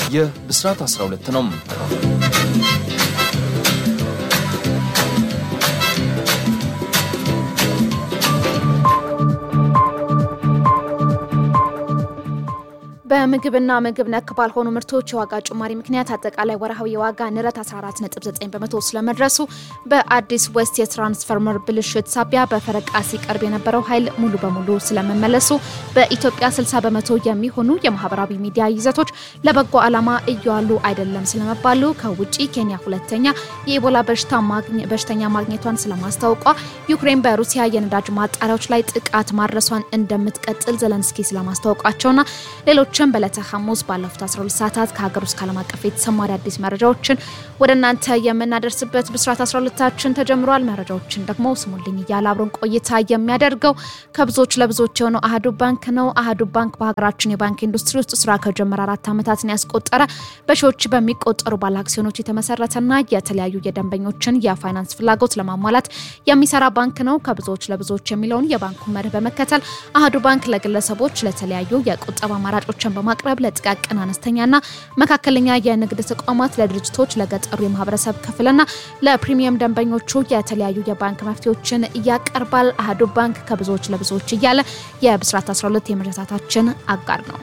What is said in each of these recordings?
ይህ ብስራት 12 ነው። በምግብና ምግብ ነክ ባልሆኑ ምርቶች የዋጋ ጭማሪ ምክንያት አጠቃላይ ወርሃዊ የዋጋ ንረት 14.9 በመቶ ስለመድረሱ፣ በአዲስ ዌስት የትራንስፈርመር ብልሽት ሳቢያ በፈረቃ ሲቀርብ የነበረው ኃይል ሙሉ በሙሉ ስለመመለሱ፣ በኢትዮጵያ 60 በመቶ የሚሆኑ የማህበራዊ ሚዲያ ይዘቶች ለበጎ ዓላማ እየዋሉ አይደለም ስለመባሉ፣ ከውጭ ኬንያ ሁለተኛ የኢቦላ በሽተኛ ማግኘቷን ስለማስታወቋ፣ ዩክሬን በሩሲያ የነዳጅ ማጣሪያዎች ላይ ጥቃት ማድረሷን እንደምትቀጥል ዘለንስኪ ስለማስታወቃቸውና ሌሎች ችን በዕለተ ሐሙስ ባለፉት 12 ሰዓታት ከሀገር ውስጥ ከዓለም አቀፍ የተሰሙ አዳዲስ መረጃዎችን ወደ እናንተ የምናደርስበት ብስራት 12ታችን ተጀምሯል። መረጃዎችን ደግሞ ስሙልኝ እያለ አብሮን ቆይታ የሚያደርገው ከብዙዎች ለብዙዎች የሆነው አህዱ ባንክ ነው። አህዱ ባንክ በሀገራችን የባንክ ኢንዱስትሪ ውስጥ ስራ ከጀመረ አራት ዓመታትን ያስቆጠረ በሺዎች በሚቆጠሩ ባለ አክሲዮኖች የተመሰረተና የተለያዩ የደንበኞችን የፋይናንስ ፍላጎት ለማሟላት የሚሰራ ባንክ ነው። ከብዙዎች ለብዙዎች የሚለውን የባንኩ መርህ በመከተል አህዱ ባንክ ለግለሰቦች ለተለያዩ የቁጠባ አማራጮችን በማቅረብ ለጥቃቅን አነስተኛና መካከለኛ የንግድ ተቋማት፣ ለድርጅቶች፣ ለገጠሩ የማህበረሰብ ክፍልና ለፕሪሚየም ደንበኞቹ የተለያዩ የባንክ መፍትሄዎችን እያቀርባል። አህዱ ባንክ ከብዙዎች ለብዙዎች እያለ የብስራት 12 የመረታታችን አጋር ነው።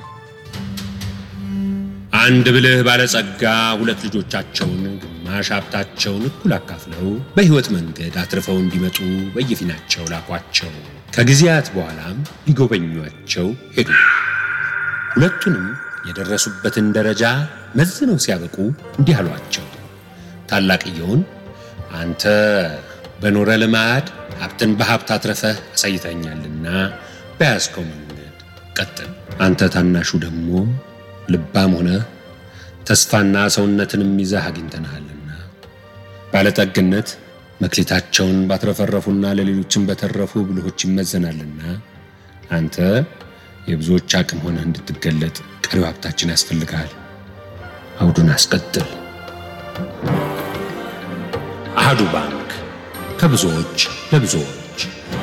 አንድ ብልህ ባለጸጋ ሁለት ልጆቻቸውን ግማሽ ሀብታቸውን እኩል አካፍለው በሕይወት መንገድ አትርፈው እንዲመጡ በየፊናቸው ላኳቸው። ከጊዜያት በኋላም ሊጎበኟቸው ሄዱ። ሁለቱንም የደረሱበትን ደረጃ መዝነው ሲያበቁ እንዲህ አሏቸው። ታላቅየውን አንተ በኖረ ልማድ ሀብትን በሀብት አትረፈህ አሳይተኛልና በያዝከው መንገድ ቀጥል። አንተ ታናሹ ደግሞ ልባም ሆነ ተስፋና ሰውነትንም ይዘህ አግኝተንሃልና ባለጠግነት መክሊታቸውን ባትረፈረፉና ለሌሎችም በተረፉ ብልሆች ይመዘናልና አንተ የብዙዎች አቅም ሆነ እንድትገለጥ ቀሪው ሀብታችን ያስፈልግሃል። አውዱን አስቀጥል። አህዱ ባንክ ከብዙዎች ለብዙዎች።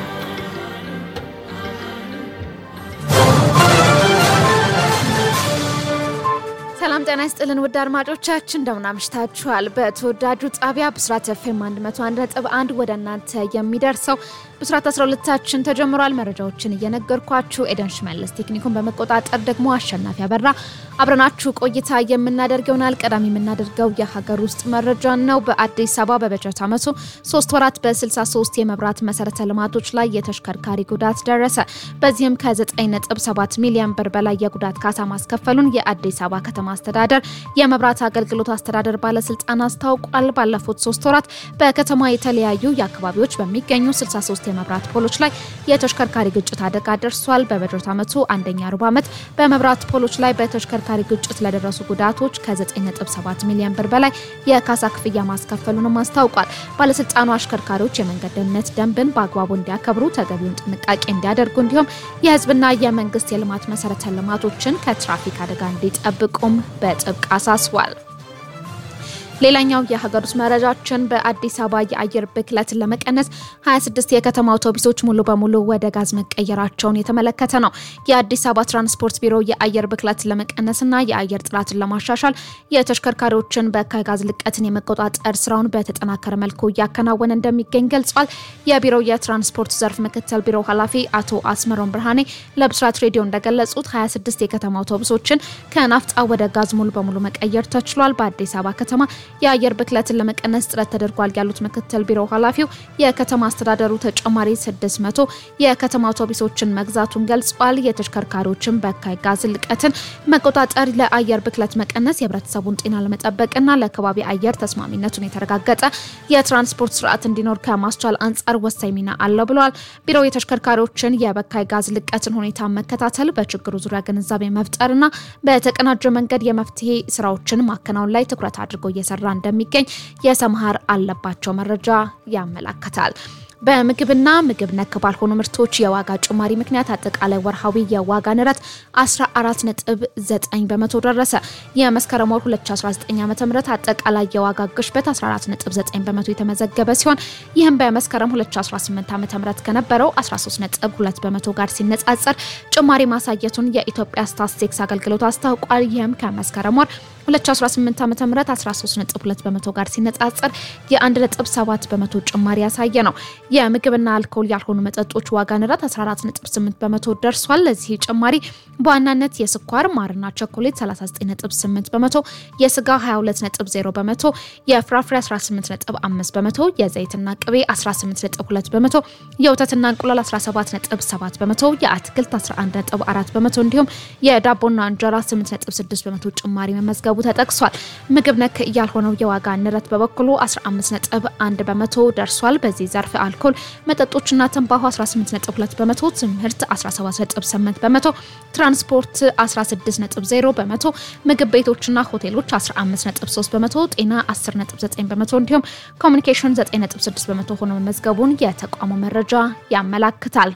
ሰላም ጤና ይስጥልን ውድ አድማጮቻችን እንደምን አምሽታችኋል። በተወዳጁ ጣቢያ ብስራት ኤፍኤም 101.1 ወደ እናንተ የሚደርሰው ብስራት 12ታችን ተጀምሯል። መረጃዎችን እየነገርኳችሁ ኤደን ሽመልስ፣ ቴክኒኩን በመቆጣጠር ደግሞ አሸናፊ አበራ አብረናችሁ ቆይታ የምናደርግ ይሆናል። ቀዳሚ የምናደርገው የሀገር ውስጥ መረጃ ነው። በአዲስ አበባ በበጀት ዓመቱ ሶስት ወራት በ63 የመብራት መሰረተ ልማቶች ላይ የተሽከርካሪ ጉዳት ደረሰ። በዚህም ከ9.7 ሚሊዮን ብር በላይ የጉዳት ካሳ ማስከፈሉን የአዲስ አበባ ከተማ አስተዳደር የመብራት አገልግሎት አስተዳደር ባለስልጣን አስታውቋል። ባለፉት ሶስት ወራት በከተማ የተለያዩ የአካባቢዎች በሚገኙ 63 የመብራት ፖሎች ላይ የተሽከርካሪ ግጭት አደጋ ደርሷል። በበጀት ዓመቱ አንደኛ ሩብ ዓመት በመብራት ፖሎች ላይ በተሽከርካሪ ግጭት ለደረሱ ጉዳቶች ከ9.7 ሚሊዮን ብር በላይ የካሳ ክፍያ ማስከፈሉንም አስታውቋል። ባለስልጣኑ አሽከርካሪዎች የመንገድ ደህንነት ደንብን በአግባቡ እንዲያከብሩ፣ ተገቢውን ጥንቃቄ እንዲያደርጉ እንዲሁም የህዝብና የመንግስት የልማት መሰረተ ልማቶችን ከትራፊክ አደጋ እንዲጠብቁም በጥብቅ አሳስቧል። ሌላኛው የሀገር ውስጥ መረጃችን በአዲስ አበባ የአየር ብክለትን ለመቀነስ 26 የከተማ አውቶቡሶች ሙሉ በሙሉ ወደ ጋዝ መቀየራቸውን የተመለከተ ነው። የአዲስ አበባ ትራንስፖርት ቢሮ የአየር ብክለትን ለመቀነስና የአየር ጥራትን ለማሻሻል የተሽከርካሪዎችን በካይ ጋዝ ልቀትን የመቆጣጠር ስራውን በተጠናከረ መልኩ እያከናወነ እንደሚገኝ ገልጿል። የቢሮው የትራንስፖርት ዘርፍ ምክትል ቢሮ ኃላፊ አቶ አስመሮን ብርሃኔ ለብስራት ሬዲዮ እንደገለጹት 26 የከተማ አውቶቡሶችን ከናፍጣ ወደ ጋዝ ሙሉ በሙሉ መቀየር ተችሏል። በአዲስ አበባ ከተማ የአየር ብክለትን ለመቀነስ ጥረት ተደርጓል ያሉት ምክትል ቢሮ ኃላፊው የከተማ አስተዳደሩ ተጨማሪ 600 የከተማ አውቶቡሶችን መግዛቱን ገልጿል። የተሽከርካሪዎችን በካይ ጋዝ ልቀትን መቆጣጠር ለአየር ብክለት መቀነስ የህብረተሰቡን ጤና ለመጠበቅና ለከባቢ አየር ተስማሚነቱን የተረጋገጠ የትራንስፖርት ስርዓት እንዲኖር ከማስቻል አንጻር ወሳኝ ሚና አለው ብለዋል። ቢሮው የተሽከርካሪዎችን የበካይ ጋዝ ልቀትን ሁኔታ መከታተል፣ በችግሩ ዙሪያ ግንዛቤ መፍጠርና በተቀናጀ መንገድ የመፍትሄ ስራዎችን ማከናወን ላይ ትኩረት አድርጎ እየሰራ እንደሚገኝ የሰምሃር አለባቸው መረጃ ያመላክታል። በምግብና ምግብ ነክ ባልሆኑ ምርቶች የዋጋ ጭማሪ ምክንያት አጠቃላይ ወርሃዊ የዋጋ ንረት 14.9 በመቶ ደረሰ። የመስከረም ወር 2019 ዓ ም አጠቃላይ የዋጋ ግሽበት 14.9 በመቶ የተመዘገበ ሲሆን ይህም በመስከረም 2018 ዓ ም ከነበረው 13.2 በመቶ ጋር ሲነጻጸር ጭማሪ ማሳየቱን የኢትዮጵያ ስታትስቲክስ አገልግሎት አስታውቋል። ይህም ከመስከረም ወር 2018 ዓ ም 13.2 በመቶ ጋር ሲነጻጸር የ1.7 በመቶ ጭማሪ ያሳየ ነው። የምግብና አልኮል ያልሆኑ መጠጦች ዋጋ ንረት 14.8 በመቶ ደርሷል። ለዚህ ጭማሪ በዋናነት የስኳር ማርና ቸኮሌት 39.8 በመቶ፣ የስጋ 22.0 በመቶ፣ የፍራፍሬ 18.5 በመቶ፣ የዘይትና ቅቤ 18.2 በመቶ፣ የወተትና እንቁላል 17.7 በመቶ፣ የአትክልት 11.4 በመቶ እንዲሁም የዳቦና እንጀራ 8.6 በመቶ ጭማሪ መመዝገቡ ተጠቅሷል። ምግብ ነክ ያልሆነው የዋጋ ንረት በበኩሉ 15.1 በመቶ ደርሷል። በዚህ ዘርፍ አልኮል መጠጦችና ትንባሆ 18.2 በመቶ፣ ትምህርት 17.8 በመቶ፣ ትራንስፖርት 16.0 በመቶ፣ ምግብ ቤቶችና ሆቴሎች 15.3 በመቶ፣ ጤና 10.9 በመቶ እንዲሁም ኮሚኒኬሽን 9.6 በመቶ ሆኖ መመዝገቡን የተቋሙ መረጃ ያመላክታል።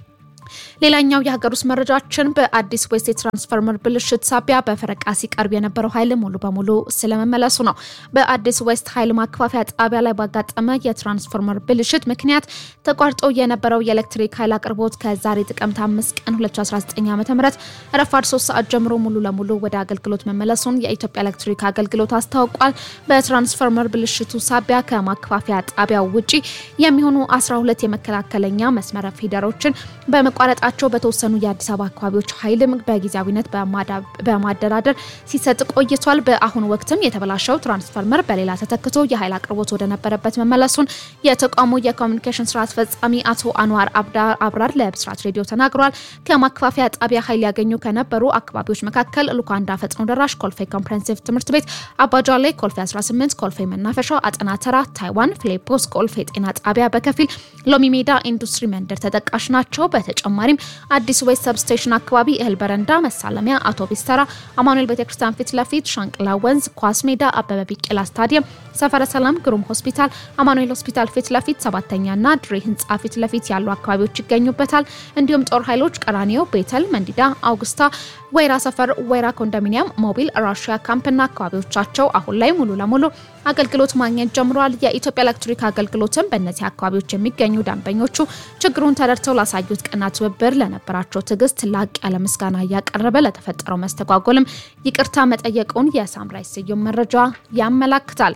ሌላኛው የሀገር ውስጥ መረጃችን በአዲስ ዌስት የትራንስፈርመር ብልሽት ሳቢያ በፈረቃ ሲቀርብ የነበረው ኃይል ሙሉ በሙሉ ስለመመለሱ ነው። በአዲስ ዌስት ኃይል ማከፋፈያ ጣቢያ ላይ ባጋጠመ የትራንስፈርመር ብልሽት ምክንያት ተቋርጦ የነበረው የኤሌክትሪክ ኃይል አቅርቦት ከዛሬ ጥቅምት 5 ቀን 2019 ዓ ም ረፋድ 3 ሰዓት ጀምሮ ሙሉ ለሙሉ ወደ አገልግሎት መመለሱን የኢትዮጵያ ኤሌክትሪክ አገልግሎት አስታውቋል። በትራንስፈርመር ብልሽቱ ሳቢያ ከማከፋፈያ ጣቢያው ውጪ የሚሆኑ 12 የመከላከለኛ መስመር ፊደሮችን በመቋረጣቸው በተወሰኑ የአዲስ አበባ አካባቢዎች ኃይልም በጊዜያዊነት በማደራደር ሲሰጥ ቆይቷል። በአሁኑ ወቅትም የተበላሸው ትራንስፈርመር በሌላ ተተክቶ የኃይል አቅርቦት ወደነበረበት መመለሱን የተቋሙ የኮሚኒኬሽን ስራ አስፈጻሚ አቶ አንዋር አብራር ለብስራት ሬዲዮ ተናግረዋል። ከማከፋፈያ ጣቢያ ኃይል ያገኙ ከነበሩ አካባቢዎች መካከል ሉካንዳ ፈጥኖ ደራሽ፣ ኮልፌ ኮምፕሬንሲቭ ትምህርት ቤት፣ አባጃሌ፣ ኮልፌ 18፣ ኮልፌ መናፈሻ፣ አጠና ተራ፣ ታይዋን፣ ፊሊፖስ፣ ኮልፌ ጤና ጣቢያ በከፊል ሎሚ ሜዳ ኢንዱስትሪ መንደር ተጠቃሽ ናቸው። በተጨማሪም አዲስ ዌስት ሰብስቴሽን አካባቢ እህል በረንዳ፣ መሳለሚያ፣ አውቶቢስ ተራ፣ አማኑኤል ቤተክርስቲያን ፊት ለፊት፣ ሻንቅላ ወንዝ፣ ኳስ ሜዳ፣ አበበ ቢቂላ ስታዲየም፣ ሰፈረ ሰላም፣ ግሩም ሆስፒታል፣ አማኑኤል ሆስፒታል ፊት ለፊት፣ ሰባተኛና ድሬ ህንፃ ፊት ለፊት ያሉ አካባቢዎች ይገኙበታል። እንዲሁም ጦር ኃይሎች ቀራኒዮ፣ ቤተል፣ መንዲዳ፣ አውግስታ፣ ወይራ ሰፈር፣ ወይራ ኮንዶሚኒየም፣ ሞቢል፣ ራሽያ ካምፕና አካባቢዎቻቸው አሁን ላይ ሙሉ ለሙሉ አገልግሎት ማግኘት ጀምረዋል። የኢትዮጵያ ኤሌክትሪክ አገልግሎትም በእነዚህ አካባቢዎች የሚገኙ ደንበኞቹ ችግሩን ተረድተው ላሳዩት ቀና ትብብር ለነበራቸው ትዕግስት ላቅ ያለ ምስጋና እያቀረበ ለተፈጠረው መስተጓጎልም ይቅርታ መጠየቁን የሳምራይ ስዩም መረጃ ያመላክታል።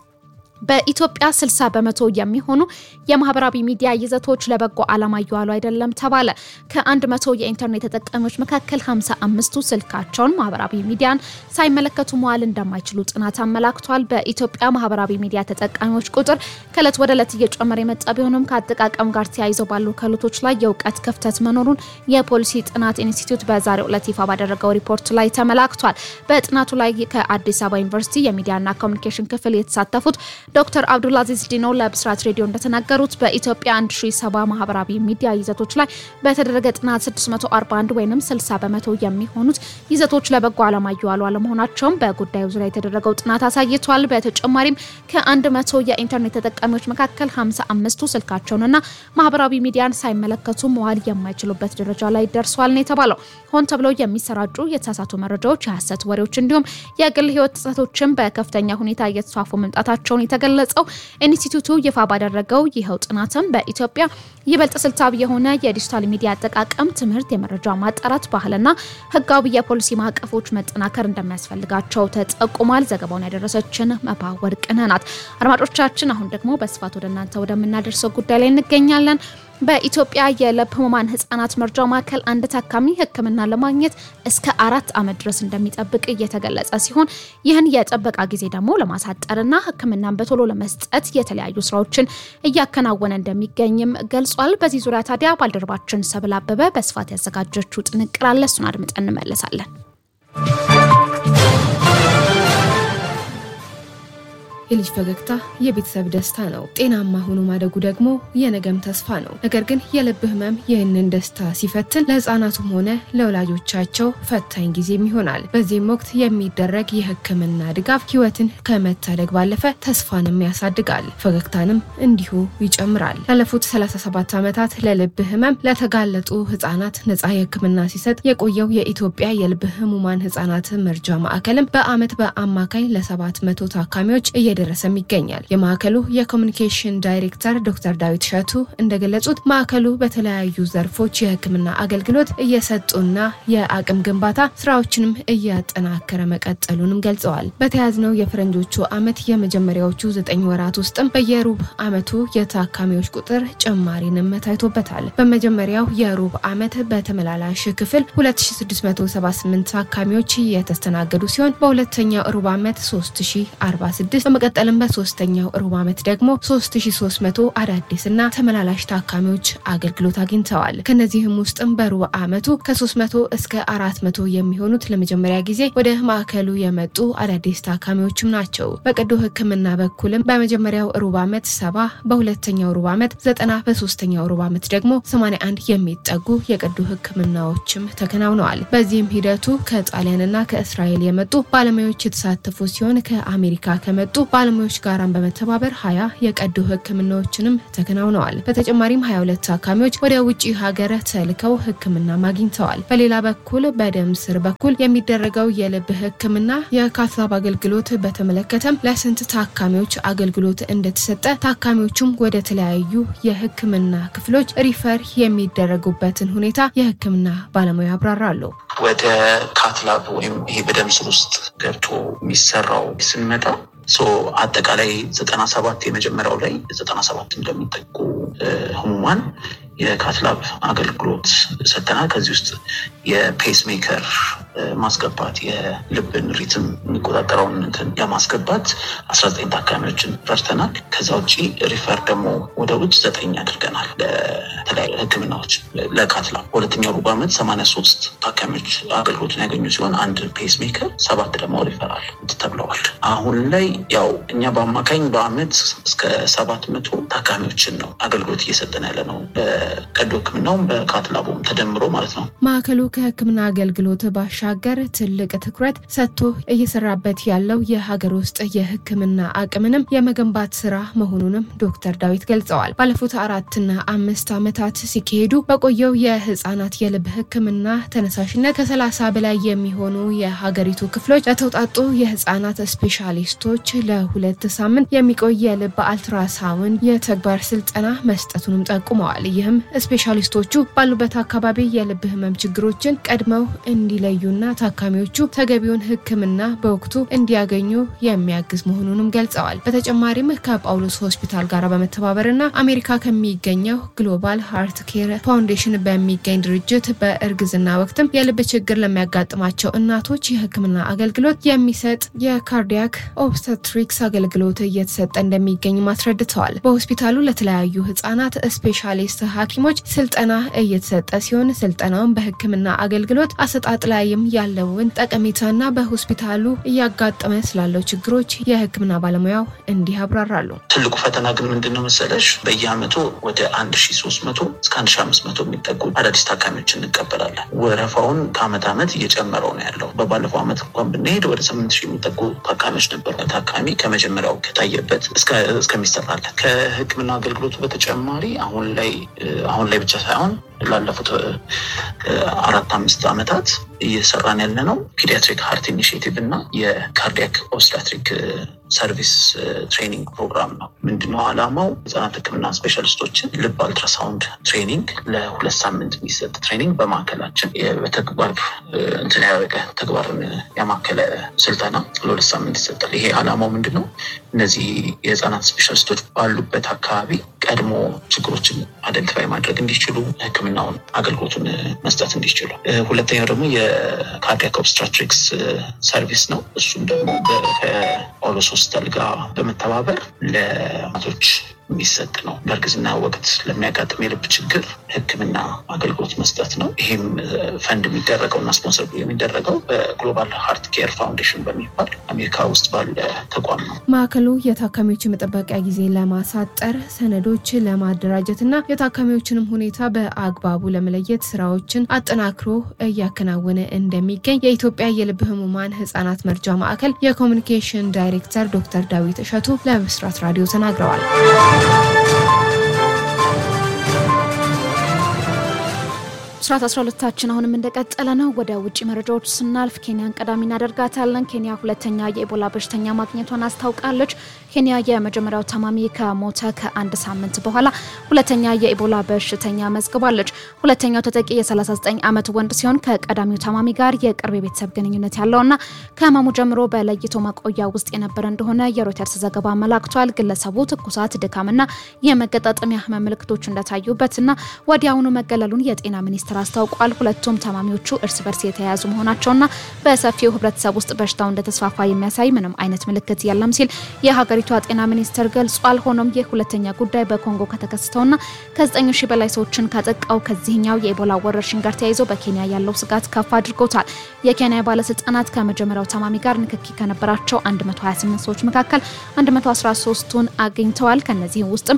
በኢትዮጵያ 60 በመቶ የሚሆኑ የማህበራዊ ሚዲያ ይዘቶች ለበጎ ዓላማ እየዋሉ አይደለም ተባለ። ከአንድ መቶ የኢንተርኔት ተጠቃሚዎች መካከል 55ቱ ስልካቸውን ማህበራዊ ሚዲያን ሳይመለከቱ መዋል እንደማይችሉ ጥናት አመላክቷል። በኢትዮጵያ ማህበራዊ ሚዲያ ተጠቃሚዎች ቁጥር ከእለት ወደ እለት እየጨመረ የመጣ ቢሆንም ከአጠቃቀም ጋር ተያይዘው ባሉ ክህሎቶች ላይ የእውቀት ክፍተት መኖሩን የፖሊሲ ጥናት ኢንስቲትዩት በዛሬው ዕለት ይፋ ባደረገው ሪፖርት ላይ ተመላክቷል። በጥናቱ ላይ ከአዲስ አበባ ዩኒቨርሲቲ የሚዲያና ኮሚኒኬሽን ክፍል የተሳተፉት ዶክተር አብዱልአዚዝ ዲኖ ለብስራት ሬዲዮ እንደተናገሩት በኢትዮጵያ 1070 ማህበራዊ ሚዲያ ይዘቶች ላይ በተደረገ ጥናት 641 ወይም 60 በመቶ የሚሆኑት ይዘቶች ለበጎ ዓላማ እየዋሉ አለመሆናቸውም በጉዳዩ ዙሪያ የተደረገው ጥናት አሳይቷል። በተጨማሪም ከ100 የኢንተርኔት ተጠቃሚዎች መካከል 55ቱ ስልካቸውንና ማህበራዊ ሚዲያን ሳይመለከቱ መዋል የማይችሉበት ደረጃ ላይ ደርሷል ነው የተባለው። ሆን ተብለው የሚሰራጩ የተሳሳቱ መረጃዎች፣ የሀሰት ወሬዎች እንዲሁም የግል ህይወት ጥሰቶችን በከፍተኛ ሁኔታ እየተስፋፉ መምጣታቸውን የተገለጸው ኢንስቲትዩቱ ይፋ ባደረገው ይኸው ጥናትም በኢትዮጵያ ይበልጥ ስልታዊ የሆነ የዲጂታል ሚዲያ አጠቃቀም፣ ትምህርት፣ የመረጃ ማጣራት ባህልና ህጋዊ የፖሊሲ ማዕቀፎች መጠናከር እንደሚያስፈልጋቸው ተጠቁሟል። ዘገባውን ያደረሰችን መባ ወርቅነህ ናት። አድማጮቻችን አሁን ደግሞ በስፋት ወደ እናንተ ወደምናደርሰው ጉዳይ ላይ እንገኛለን። በኢትዮጵያ የልብ ህሙማን ህጻናት መርጃ ማዕከል አንድ ታካሚ ሕክምና ለማግኘት እስከ አራት ዓመት ድረስ እንደሚጠብቅ እየተገለጸ ሲሆን ይህን የጥበቃ ጊዜ ደግሞ ለማሳጠርና ሕክምናን በቶሎ ለመስጠት የተለያዩ ስራዎችን እያከናወነ እንደሚገኝም ገልጿል። በዚህ ዙሪያ ታዲያ ባልደረባችን ሰብል አበበ በስፋት ያዘጋጀችው ጥንቅር አለ። እሱን አድምጠን እንመለሳለን። የልጅ ፈገግታ የቤተሰብ ደስታ ነው። ጤናማ ሆኖ ማደጉ ደግሞ የነገም ተስፋ ነው። ነገር ግን የልብ ህመም ይህንን ደስታ ሲፈትን ለህፃናቱም ሆነ ለወላጆቻቸው ፈታኝ ጊዜም ይሆናል። በዚህም ወቅት የሚደረግ የህክምና ድጋፍ ህይወትን ከመታደግ ባለፈ ተስፋንም ያሳድጋል፣ ፈገግታንም እንዲሁ ይጨምራል። ላለፉት 37 ዓመታት ለልብ ህመም ለተጋለጡ ህጻናት ነጻ የህክምና ሲሰጥ የቆየው የኢትዮጵያ የልብ ህሙማን ህጻናት መርጃ ማዕከልም በአመት በአማካኝ ለ700 ታካሚዎች እየደረሰም ይገኛል። የማዕከሉ የኮሚኒኬሽን ዳይሬክተር ዶክተር ዳዊት እሸቱ እንደገለጹት ማዕከሉ በተለያዩ ዘርፎች የሕክምና አገልግሎት እየሰጡና የአቅም ግንባታ ስራዎችንም እያጠናከረ መቀጠሉንም ገልጸዋል። በተያዝነው የፈረንጆቹ ዓመት የመጀመሪያዎቹ ዘጠኝ ወራት ውስጥም በየሩብ ዓመቱ የታካሚዎች ቁጥር ጭማሪንም ታይቶበታል። በመጀመሪያው የሩብ ዓመት በተመላላሽ ክፍል 2678 ታካሚዎች የተስተናገዱ ሲሆን በሁለተኛው ሩብ ዓመት 3046 በመቀጠልም በሶስተኛው ሩብ ዓመት ደግሞ 3300 አዳዲስ እና ተመላላሽ ታካሚዎች አገልግሎት አግኝተዋል። ከነዚህም ውስጥም በሩብ ዓመቱ ከ300 እስከ 400 የሚሆኑት ለመጀመሪያ ጊዜ ወደ ማዕከሉ የመጡ አዳዲስ ታካሚዎችም ናቸው። በቀዶ ሕክምና በኩልም በመጀመሪያው ሩብ ዓመት 70 በሁለተኛው ሩብ ዓመት 90 በሶስተኛው ሩብ ዓመት ደግሞ 81 የሚጠጉ የቀዶ ሕክምናዎችም ተከናውነዋል። በዚህም ሂደቱ ከጣሊያንና ከእስራኤል የመጡ ባለሙያዎች የተሳተፉ ሲሆን ከአሜሪካ ከመጡ ባለሙያዎች ጋራም በመተባበር 20 የቀዶ ሕክምናዎችንም ተከናውነዋል። በተጨማሪም 22 ታካሚዎች ወደ ውጭ ሀገር ተልከው ሕክምና አግኝተዋል። በሌላ በኩል በደም ስር በኩል የሚደረገው የልብ ሕክምና የካትላብ አገልግሎት በተመለከተም ለስንት ታካሚዎች አገልግሎት እንደተሰጠ ታካሚዎቹም ወደ ተለያዩ የሕክምና ክፍሎች ሪፈር የሚደረጉበትን ሁኔታ የሕክምና ባለሙያ ያብራራሉ። ወደ ካትላብ ወይም ይሄ በደም ስር ውስጥ ገብቶ የሚሰራው ስንመጣ አጠቃላይ ዘጠና ሰባት የመጀመሪያው ላይ ዘጠና ሰባት እንደሚጠቁ ህሙማን የካትላብ አገልግሎት ሰጥተናል። ከዚህ ውስጥ የፔስ ሜከር ማስገባት የልብን ሪትም የሚቆጣጠረውን እንትን ለማስገባት አስራ ዘጠኝ ታካሚዎችን ረድተናል። ከዛ ውጭ ሪፈር ደግሞ ወደ ውጭ ዘጠኝ አድርገናል ለተለያዩ ህክምናዎች ለካትላብ። በሁለተኛው ሩብ ዓመት ሰማንያ ሶስት ታካሚዎች አገልግሎትን ያገኙ ሲሆን አንድ ፔስ ሜከር፣ ሰባት ደግሞ ሪፈራል ተብለዋል። አሁን ላይ ያው እኛ በአማካኝ በአመት እስከ ሰባት መቶ ታካሚዎችን ነው አገልግሎት እየሰጠን ያለ ነው በቀዶ ህክምናውም በካትላቡም ተደምሮ ማለት ነው። ማዕከሉ ከህክምና አገልግሎት ባሻገር ትልቅ ትኩረት ሰጥቶ እየሰራበት ያለው የሀገር ውስጥ የህክምና አቅምንም የመገንባት ስራ መሆኑንም ዶክተር ዳዊት ገልጸዋል። ባለፉት አራትና አምስት ዓመታት ሲካሄዱ በቆየው የህፃናት የልብ ህክምና ተነሳሽነት ከሰላሳ በላይ የሚሆኑ የሀገሪቱ ክፍሎች ለተውጣጡ የህፃናት ስፔሻሊስቶች ለሁለት ሳምንት የሚቆይ የልብ አልትራሳውንድ የተግባር ስልጠና መስጠቱንም ጠቁመዋል። ይህም ስፔሻሊስቶቹ ባሉበት አካባቢ የልብ ህመም ችግሮችን ቀድመው እንዲለዩና ታካሚዎቹ ተገቢውን ህክምና በወቅቱ እንዲያገኙ የሚያግዝ መሆኑንም ገልጸዋል። በተጨማሪም ከጳውሎስ ሆስፒታል ጋር በመተባበርና አሜሪካ ከሚገኘው ግሎባል ሃርት ኬር ፋውንዴሽን በሚገኝ ድርጅት በእርግዝና ወቅትም የልብ ችግር ለሚያጋጥማቸው እናቶች የህክምና አገልግሎት የሚሰጥ የካርዲያክ ኦብስተትሪክስ አገልግሎት እየተሰጠ እንደሚገኝ አስረድተዋል። በሆስፒታሉ ለተለያዩ ህጻናት ስፔሻሊስት ሐኪሞች ስልጠና እየተሰጠ ሲሆን ስልጠናውን በህክምና አገልግሎት አሰጣጥ ላይም ያለውን ጠቀሜታና በሆስፒታሉ እያጋጠመ ስላለው ችግሮች የህክምና ባለሙያው እንዲህ ያብራራሉ። ትልቁ ፈተና ግን ምንድን ነው መሰለሽ? በየአመቱ ወደ አንድ ሺ ሶስት መቶ እስከ አንድ ሺ አምስት መቶ የሚጠጉ አዳዲስ ታካሚዎች እንቀበላለን። ወረፋውን ከአመት አመት እየጨመረው ነው ያለው። በባለፈው አመት እንኳን ብንሄድ ወደ ስምንት ሺህ የሚጠጉ ታካሚዎች ነበሩ። ታካሚ ከመጀመሪያው ከታየበት እስከሚሰራለን ከህክምና አገልግሎቱ በተጨማሪ አሁን ላይ አሁን ላይ ብቻ ሳይሆን ላለፉት አራት አምስት ዓመታት እየሰራን ያለ ነው ፒዲያትሪክ ሃርት ኢኒሽቲቭ እና የካርዲያክ ኦብስታትሪክ ሰርቪስ ትሬኒንግ ፕሮግራም ነው። ምንድነው ዓላማው? ህጻናት ህክምና ስፔሻሊስቶችን ልብ አልትራሳውንድ ትሬኒንግ ለሁለት ሳምንት የሚሰጥ ትሬኒንግ በማዕከላችን በተግባር እንትን ያደረገ ተግባርን ያማከለ ስልጠና ለሁለት ሳምንት ይሰጣል። ይሄ ዓላማው ምንድን ነው? እነዚህ የህጻናት ስፔሻሊስቶች ባሉበት አካባቢ ቀድሞ ችግሮችን አይደንቲፋይ ማድረግ እንዲችሉ ህክምናውን አገልግሎቱን መስጠት እንዲችሉ። ሁለተኛው ደግሞ የካርዲያክ ኦብስትራትሪክስ ሰርቪስ ነው። እሱም ደግሞ ከጳውሎስ ሆስፒታል ጋር በመተባበር ለማቶች የሚሰጥ ነው። በእርግዝና ወቅት ለሚያጋጥም የልብ ችግር ህክምና አገልግሎት መስጠት ነው። ይህም ፈንድ የሚደረገው እና ስፖንሰር የሚደረገው በግሎባል ሃርት ኬር ፋውንዴሽን በሚባል አሜሪካ ውስጥ ባለ ተቋም ነው። ማዕከሉ የታካሚዎች መጠበቂያ ጊዜ ለማሳጠር ሰነዶች ለማደራጀት እና የታካሚዎችንም ሁኔታ በአግባቡ ለመለየት ስራዎችን አጠናክሮ እያከናወነ እንደሚገኝ የኢትዮጵያ የልብ ህሙማን ህጻናት መርጃ ማዕከል የኮሚኒኬሽን ዳይሬክተር ዶክተር ዳዊት እሸቱ ለብስራት ራዲዮ ተናግረዋል። ብስራት 12ታችን አሁንም እንደቀጠለ ነው። ወደ ውጭ መረጃዎች ስናልፍ ኬንያን ቀዳሚ እናደርጋታለን። ኬንያ ሁለተኛ የኢቦላ በሽተኛ ማግኘቷን አስታውቃለች። ኬንያ የመጀመሪያው ታማሚ ከሞተ ከአንድ ሳምንት በኋላ ሁለተኛ የኢቦላ በሽተኛ መዝግባለች። ሁለተኛው ተጠቂ የ39 ዓመት ወንድ ሲሆን ከቀዳሚው ታማሚ ጋር የቅርብ የቤተሰብ ግንኙነት ያለውና ከህመሙ ጀምሮ በለይቶ ማቆያ ውስጥ የነበረ እንደሆነ የሮይተርስ ዘገባ አመላክቷል። ግለሰቡ ትኩሳት፣ ድካምና የመገጣጠሚያ ህመም ምልክቶች እንደታዩበትና ወዲያውኑ መገለሉን የጤና ሚኒስቴር አስታውቋል። ሁለቱም ታማሚዎቹ እርስ በርስ የተያያዙ መሆናቸውና በሰፊው ህብረተሰብ ውስጥ በሽታው እንደተስፋፋ የሚያሳይ ምንም አይነት ምልክት የለም ሲል የሀገሪቷ ጤና ሚኒስቴር ገልጿል። ሆኖም ይህ ሁለተኛ ጉዳይ በኮንጎ ከተከሰተውና ከ9 ሺህ በላይ ሰዎችን ካጠቃው ከዚህኛው የኢቦላ ወረርሽኝ ጋር ተያይዞ በኬንያ ያለው ስጋት ከፍ አድርጎታል። የኬንያ ባለስልጣናት ከመጀመሪያው ታማሚ ጋር ንክኪ ከነበራቸው 128 ሰዎች መካከል 113ቱን አግኝተዋል። ከነዚህም ውስጥም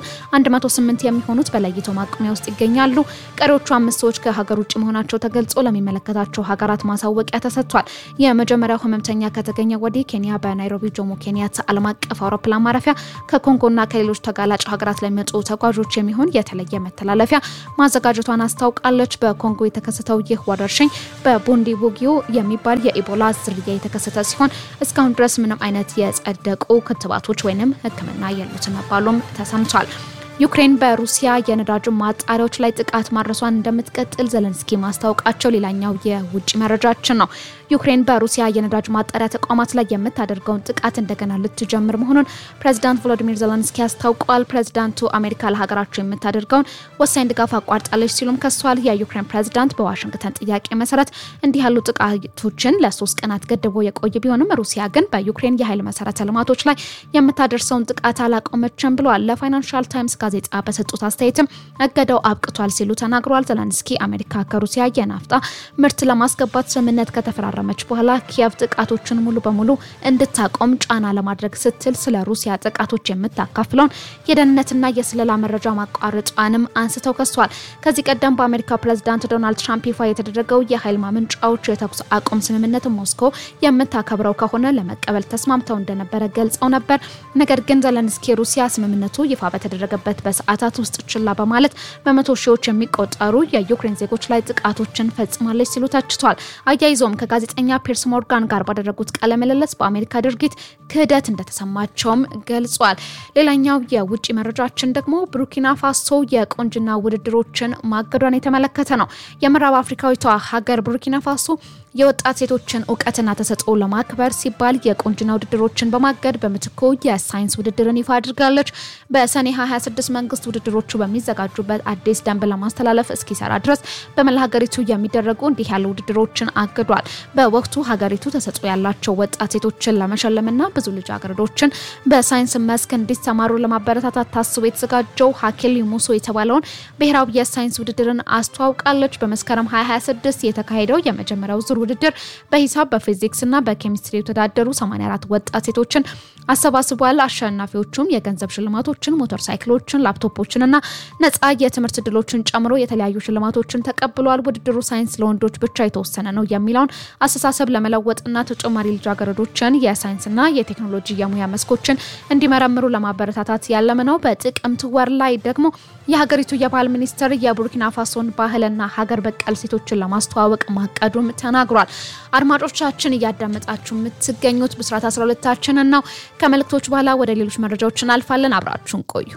108 የሚሆኑት በለይቶ ማቆሚያ ውስጥ ይገኛሉ። ቀሪዎቹ አምስት ሰዎች ከሀገር ውጭ መሆናቸው ተገልጾ ለሚመለከታቸው ሀገራት ማሳወቂያ ተሰጥቷል። የመጀመሪያው ህመምተኛ ከተገኘ ወዲህ ኬንያ በናይሮቢ ጆሞ ኬንያታ ዓለም አቀፍ አውሮፕላን ማረፊያ ከኮንጎና ከሌሎች ተጋላጭ ሀገራት ለሚመጡ ተጓዦች የሚሆን የተለየ መተላለፊያ ማዘጋጀቷን አስታውቃለች። በኮንጎ የተከሰተው ይህ ወረርሽኝ በቡንዲ ቡጊዮ የሚባል የኢቦላ ዝርያ የተከሰተ ሲሆን እስካሁን ድረስ ምንም አይነት የጸደቁ ክትባቶች ወይንም ሕክምና የሉት መባሉም ተሰምቷል። ዩክሬን በሩሲያ የነዳጅ ማጣሪያዎች ላይ ጥቃት ማድረሷን እንደምትቀጥል ዘለንስኪ ማስታወቃቸው ሌላኛው የውጭ መረጃችን ነው። ዩክሬን በሩሲያ የነዳጅ ማጣሪያ ተቋማት ላይ የምታደርገውን ጥቃት እንደገና ልትጀምር መሆኑን ፕሬዚዳንት ቮሎዲሚር ዘለንስኪ አስታውቀዋል። ፕሬዚዳንቱ አሜሪካ ለሀገራቸው የምታደርገውን ወሳኝ ድጋፍ አቋርጣለች ሲሉም ከሷል። የዩክሬን ፕሬዚዳንት በዋሽንግተን ጥያቄ መሰረት እንዲህ ያሉ ጥቃቶችን ለሶስት ቀናት ገድቦ የቆየ ቢሆንም ሩሲያ ግን በዩክሬን የኃይል መሰረተ ልማቶች ላይ የምታደርሰውን ጥቃት አላቆመችም ብለዋል። ለፋይናንሻል ታይምስ ጋዜጣ በሰጡት አስተያየትም እገዳው አብቅቷል ሲሉ ተናግረዋል። ዘለንስኪ አሜሪካ ከሩሲያ የናፍጣ ምርት ለማስገባት ስምምነት ከተፈራረመች በኋላ ኪየቭ ጥቃቶችን ሙሉ በሙሉ እንድታቆም ጫና ለማድረግ ስትል ስለ ሩሲያ ጥቃቶች የምታካፍለውን የደህንነትና የስለላ መረጃ ማቋረጧንም አንስተው ከሷል። ከዚህ ቀደም በአሜሪካ ፕሬዚዳንት ዶናልድ ትራምፕ ይፋ የተደረገው የኃይል ማመንጫዎች የተኩስ አቁም ስምምነት ሞስኮ የምታከብረው ከሆነ ለመቀበል ተስማምተው እንደነበረ ገልጸው ነበር። ነገር ግን ዘለንስኪ ሩሲያ ስምምነቱ ይፋ በተደረገበት በሰዓታት ውስጥ ችላ በማለት በመቶ ሺዎች የሚቆጠሩ የዩክሬን ዜጎች ላይ ጥቃቶችን ፈጽማለች ሲሉ ተችቷል። አያይዞም ከጋዜጠኛ ፒርስ ሞርጋን ጋር ባደረጉት ቃለ ምልልስ በአሜሪካ ድርጊት ክህደት እንደተሰማቸውም ገልጿል። ሌላኛው የውጭ መረጃችን ደግሞ ቡርኪና ፋሶ የቁንጅና ውድድሮችን ማገዷን የተመለከተ ነው። የምዕራብ አፍሪካዊቷ ሀገር ቡርኪና ፋሶ የወጣት ሴቶችን እውቀትና ተሰጥኦ ለማክበር ሲባል የቁንጅና ውድድሮችን በማገድ በምትኩ የሳይንስ ውድድርን ይፋ አድርጋለች። በሰኔ 26 መንግስት ውድድሮቹ በሚዘጋጁበት አዲስ ደንብ ለማስተላለፍ እስኪሰራ ድረስ በመላ ሀገሪቱ የሚደረጉ እንዲህ ያሉ ውድድሮችን አግዷል። በወቅቱ ሀገሪቱ ተሰጥኦ ያላቸው ወጣት ሴቶችን ለመሸለምና ብዙ ልጃገረዶችን በሳይንስ መስክ እንዲሰማሩ ለማበረታታት ታስቦ የተዘጋጀው ሀኬል ሙሶ የተባለውን ብሔራዊ የሳይንስ ውድድርን አስተዋውቃለች። በመስከረም 2026 የተካሄደው የመጀመሪያው ዙር ውድድር በሂሳብ በፊዚክስ እና በኬሚስትሪ የተወዳደሩ 84 ወጣት ሴቶችን አሰባስቧል። አሸናፊዎቹም የገንዘብ ሽልማቶችን፣ ሞተር ሳይክሎችን፣ ላፕቶፖችን እና ነጻ የትምህርት እድሎችን ጨምሮ የተለያዩ ሽልማቶችን ተቀብሏል። ውድድሩ ሳይንስ ለወንዶች ብቻ የተወሰነ ነው የሚለውን አስተሳሰብ ለመለወጥና ተጨማሪ ልጃገረዶችን የሳይንስና የቴክኖሎጂ የሙያ መስኮችን እንዲመረምሩ ለማበረታታት ያለመ ነው። በጥቅምት ወር ላይ ደግሞ የሀገሪቱ የባህል ሚኒስቴር የቡርኪና ፋሶን ባህልና ሀገር በቀል ሴቶችን ለማስተዋወቅ ማቀዱም ተናግሯል። አድማጮቻችን እያዳመጣችሁ የምትገኙት ብስራት 12ታችንን ነው። ከመልእክቶች በኋላ ወደ ሌሎች መረጃዎች እናልፋለን። አብራችሁን ቆዩ።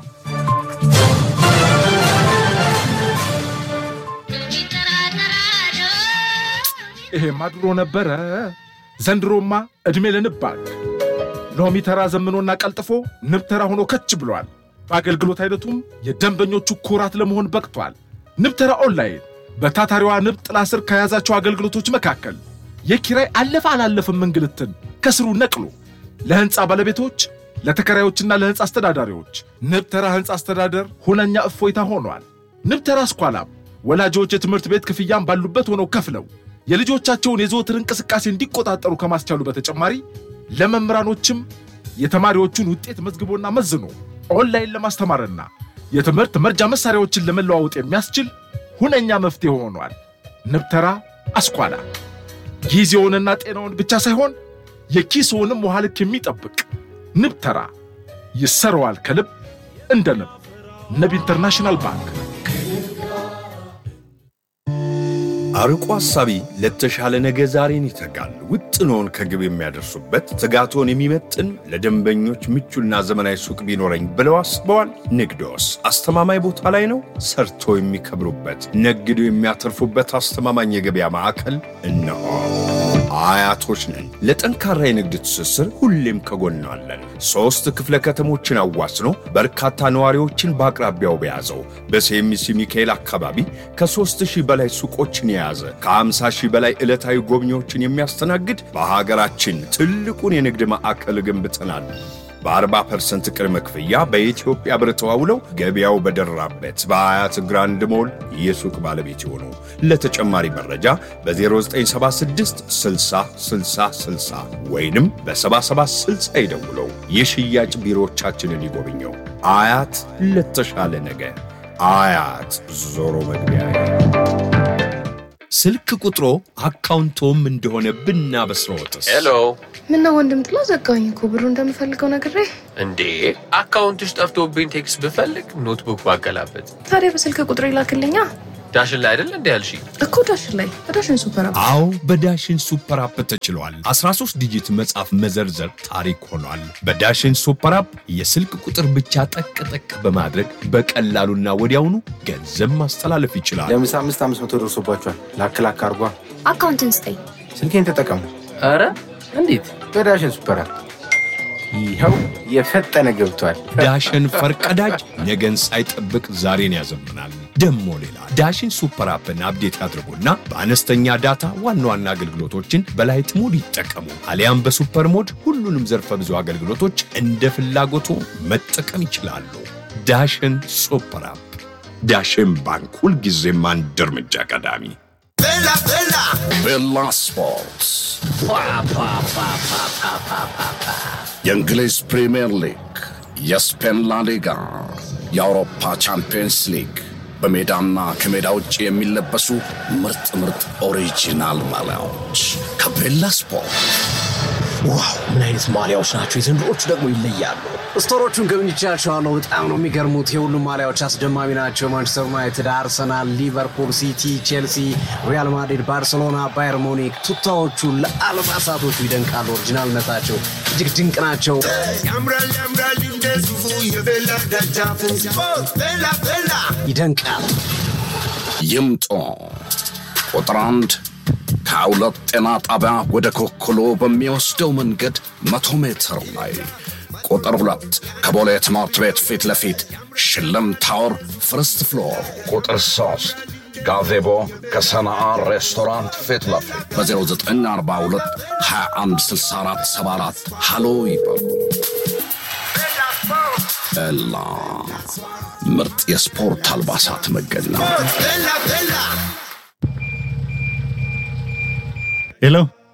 ይሄማ ድሮ ነበረ። ዘንድሮማ ዕድሜ ለንብ ባንክ ሎሚ ተራ ዘምኖና ቀልጥፎ ንብ ተራ ሆኖ ከች ብሏል። በአገልግሎት አይነቱም የደንበኞቹ ኩራት ለመሆን በቅቷል። ንብ ተራ ኦንላይን በታታሪዋ ንብ ጥላ ስር ከያዛቸው አገልግሎቶች መካከል የኪራይ አለፈ አላለፍም እንግልትን ከስሩ ነቅሎ ለሕንፃ ባለቤቶች ለተከራዮችና ለሕንፃ አስተዳዳሪዎች ንብ ተራ ሕንፃ አስተዳደር ሁነኛ እፎይታ ሆኗል። ንብ ተራ ስኳላም ወላጆች የትምህርት ቤት ክፍያም ባሉበት ሆነው ከፍለው የልጆቻቸውን የዘወትር እንቅስቃሴ እንዲቆጣጠሩ ከማስቻሉ በተጨማሪ ለመምህራኖችም የተማሪዎቹን ውጤት መዝግቦና መዝኖ ኦንላይን ለማስተማርና የትምህርት መርጃ መሳሪያዎችን ለመለዋወጥ የሚያስችል ሁነኛ መፍትሄ ሆኗል። ንብ ተራ አስኳላ ጊዜውንና ጤናውን ብቻ ሳይሆን የኪስውንም ውሃ ልክ የሚጠብቅ ንብ ተራ ይሰረዋል ከልብ እንደ ንብ። ንብ ኢንተርናሽናል ባንክ አርቆ ሐሳቢ ለተሻለ ነገ ዛሬን ይተጋል። ውጥኖን ከግብ የሚያደርሱበት ትጋቶን የሚመጥን ለደንበኞች ምቹና ዘመናዊ ሱቅ ቢኖረኝ ብለው አስበዋል? ንግዶስ አስተማማኝ ቦታ ላይ ነው? ሰርቶ የሚከብሩበት ነግዶ የሚያተርፉበት አስተማማኝ የገበያ ማዕከል እነሆ። አያቶች ነን። ለጠንካራ የንግድ ትስስር ሁሌም ከጎናለን። ሦስት ክፍለ ከተሞችን አዋስኖ በርካታ ነዋሪዎችን በአቅራቢያው በያዘው በሴሚሲ ሚካኤል አካባቢ ከሦስት ሺህ በላይ ሱቆችን የያዘ ከ50 ሺህ በላይ ዕለታዊ ጎብኚዎችን የሚያስተናግድ በሀገራችን ትልቁን የንግድ ማዕከል ገንብተናል። በ40 ፐርሰንት ቅድመ ክፍያ በኢትዮጵያ ብር ተዋውለው ገበያው በደራበት በአያት ግራንድ ሞል የሱቅ ባለቤት ይሆኑ። ለተጨማሪ መረጃ በ0976 60 60 60 ወይንም በ7760 ይደውለው። የሽያጭ ቢሮዎቻችንን ይጎብኘው። አያት ለተሻለ ነገ። አያት ዞሮ መግቢያ ስልክ ቁጥሮ አካውንቶም እንደሆነ ብናበስረዎትስ? ሄሎ ምነው ወንድም ጥላ ዘጋኝ እኮ ብሩ እንደምፈልገው ነግሬ። እንዴ አካውንትሽ ጠፍቶብኝ ቴክስት ብፈልግ ኖትቡክ ባገላበት ታዲያ በስልክ ቁጥር ይላክልኛ ዳሽን ላይ አይደል እንዴ ያልሽ? እኮ ዳሽን ላይ በዳሽን ሱፐር አፕ አዎ በዳሽን ሱፐር አፕ ተችሏል። 13 ዲጂት መጻፍ መዘርዘር ታሪክ ሆኗል። በዳሽን ሱፐር አፕ የስልክ ቁጥር ብቻ ጠቅ ጠቅ በማድረግ በቀላሉና ወዲያውኑ ገንዘብ ማስተላለፍ ይችላል። ለምሳ አምስት አምስት መቶ ደርሶባቸዋል። ላክ ላክ አርጓ። አካውንትን ስጠኝ። ስልኬን ተጠቀሙ ኧረ እንዴት በዳሽን ሱፐር አፕ። ይኸው የፈጠነ ገብቷል። ዳሽን ፈርቀዳጅ ነገን ሳይጠብቅ ዛሬን ያዘምናል። ደሞ ሌላ ዳሽን ሱፐር አፕን አፕዴት ያድርጉና በአነስተኛ ዳታ ዋና ዋና አገልግሎቶችን በላይት ሞድ ይጠቀሙ። አሊያም በሱፐር ሞድ ሁሉንም ዘርፈ ብዙ አገልግሎቶች እንደ ፍላጎቱ መጠቀም ይችላሉ። ዳሽን ሱፐር አፕ። ዳሽን ባንክ ሁልጊዜም አንድ እርምጃ ቀዳሚ። ቤላ ስፖርትስ የእንግሊዝ ፕሪምየር ሊግ፣ የስፔን ላሊጋ፣ የአውሮፓ ቻምፒየንስ ሊግ በሜዳና ከሜዳ ውጭ የሚለበሱ ምርጥ ምርጥ ኦሪጂናል ማሊያዎች ከቤላ ስፖርት። ዋው ምን አይነት ማሊያዎች ናቸው! የዘንድሮቹ ደግሞ ይለያሉ። ስቶሮቹን ጎብኝቻቸዋለሁ። በጣም ነው የሚገርሙት። የሁሉም ማሊያዎች አስደማሚ ናቸው። ማንቸስተር ዩናይትድ፣ አርሰናል፣ ሊቨርፑል፣ ሲቲ፣ ቼልሲ፣ ሪያል ማድሪድ፣ ባርሴሎና፣ ባየር ሙኒክ ቱታዎቹ ለአልባሳቶቹ ይደንቃሉ። ኦሪጂናልነታቸው እጅግ ድንቅ ናቸው። ያምራል ያምራል እንደ ሱፉ የቤላ ደጃፉ ስፖርት ቤላ ቤላ ይደንቃል። ይምጡ። ቁጥር አንድ ከሁለት ጤና ጣቢያ ወደ ኮኮሎ በሚወስደው መንገድ መቶ ሜትር ላይ ቁጥር ሁለት ከቦሌ ትምህርት ቤት ፊት ለፊት ሽልም ታወር ፍርስት ፍሎር ቁጥር ሶስት ጋዜቦ ከሰናአ ሬስቶራንት ፊት ለፊት በ0942 2164 74 ሃሎ ይበሉ። ኤላ ምርጥ የስፖርት አልባሳት መገኛ ቤላ ቤላ ሄሎ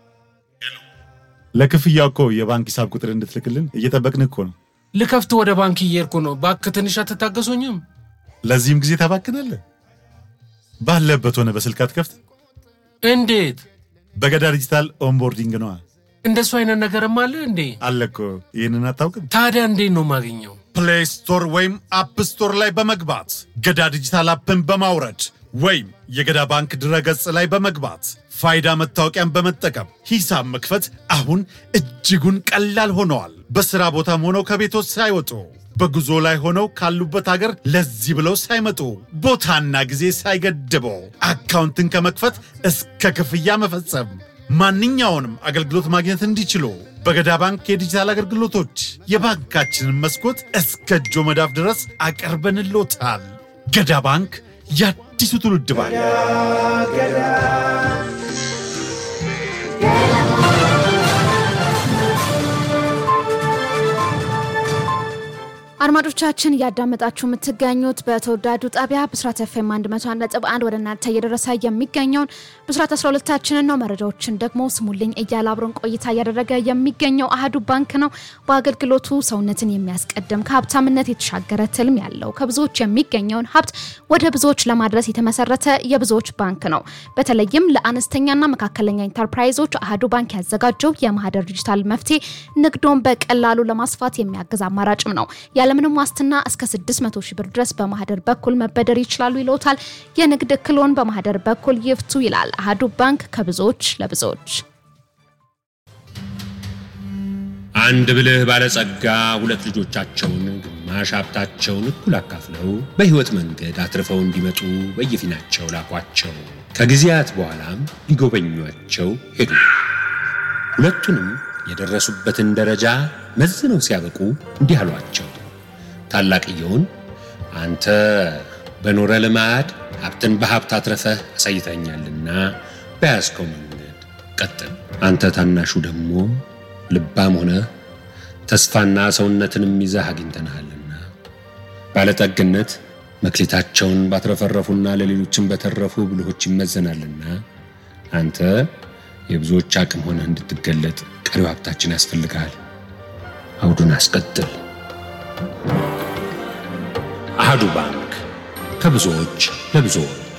ለክፍያ እኮ የባንክ ሂሳብ ቁጥር እንድትልክልን እየጠበቅን እኮ ነው። ልከፍት ወደ ባንክ እየሄድኩ ነው። እባክህ ትንሽ አትታገሱኝም? ለዚህም ጊዜ ታባክናለህ። ባለበት ሆነ በስልክ አትከፍት። እንዴት? በገዳ ዲጂታል ኦንቦርዲንግ ነዋ። እንደሱ አይነት ነገርም አለ እንዴ? አለ እኮ። ይህንን አታውቅም? ታዲያ እንዴት ነው የማገኘው? ፕሌይ ስቶር ወይም አፕ ስቶር ላይ በመግባት ገዳ ዲጂታል አፕን በማውረድ ወይም የገዳ ባንክ ድረገጽ ላይ በመግባት ፋይዳ መታወቂያን በመጠቀም ሂሳብ መክፈት አሁን እጅጉን ቀላል ሆነዋል። በሥራ ቦታም ሆነው ከቤቶች ሳይወጡ በጉዞ ላይ ሆነው ካሉበት ሀገር ለዚህ ብለው ሳይመጡ ቦታና ጊዜ ሳይገድበው አካውንትን ከመክፈት እስከ ክፍያ መፈጸም ማንኛውንም አገልግሎት ማግኘት እንዲችሉ በገዳ ባንክ የዲጂታል አገልግሎቶች የባንካችንን መስኮት እስከ እጆ መዳፍ ድረስ አቀርበንሎታል። ገዳ ባንክ የአዲሱ ትውልድ ባንክ። አድማጮቻችን እያዳመጣችሁ የምትገኙት በተወዳጁ ጣቢያ ብስራት ኤፍኤም 101.1 ወደ እናንተ እየደረሰ የሚገኘውን ብስራት 12ታችንን ነው። መረጃዎችን ደግሞ ስሙልኝ እያለ አብሮን ቆይታ እያደረገ የሚገኘው አህዱ ባንክ ነው። በአገልግሎቱ ሰውነትን የሚያስቀድም ከሀብታምነት የተሻገረ ትልም ያለው ከብዙዎች የሚገኘውን ሀብት ወደ ብዙዎች ለማድረስ የተመሰረተ የብዙዎች ባንክ ነው። በተለይም ለአነስተኛና መካከለኛ ኢንተርፕራይዞች አህዱ ባንክ ያዘጋጀው የማህደር ዲጂታል መፍትሄ ንግዶን በቀላሉ ለማስፋት የሚያግዝ አማራጭም ነው። ያለ ያለምንም ዋስትና እስከ 600 ሺህ ብር ድረስ በማህደር በኩል መበደር ይችላሉ ይለውታል። የንግድ እክሎን በማህደር በኩል ይፍቱ ይላል አህዱ ባንክ ከብዙዎች ለብዙዎች። አንድ ብልህ ባለጸጋ ሁለት ልጆቻቸውን ግማሽ ሀብታቸውን እኩል አካፍለው በሕይወት መንገድ አትርፈው እንዲመጡ በየፊናቸው ላኳቸው። ከጊዜያት በኋላም ሊጎበኟቸው ሄዱ። ሁለቱንም የደረሱበትን ደረጃ መዝነው ሲያበቁ እንዲህ አሏቸው። ታላቅየውን አንተ በኖረ ልማድ ሀብትን በሀብት አትረፈህ አሳይተኛልና በያዝከው መንገድ ቀጥል። አንተ ታናሹ ደግሞ ልባም ሆነ ተስፋና ሰውነትንም ይዘህ አግኝተንሃልና ባለጠግነት መክሊታቸውን ባትረፈረፉና ለሌሎችም በተረፉ ብልሆች ይመዘናልና አንተ የብዙዎች አቅም ሆነህ እንድትገለጥ ቀሪው ሀብታችን ያስፈልግሃል። አውዱን አስቀጥል። አህዱ ባንክ ከብዙዎች ለብዙዎች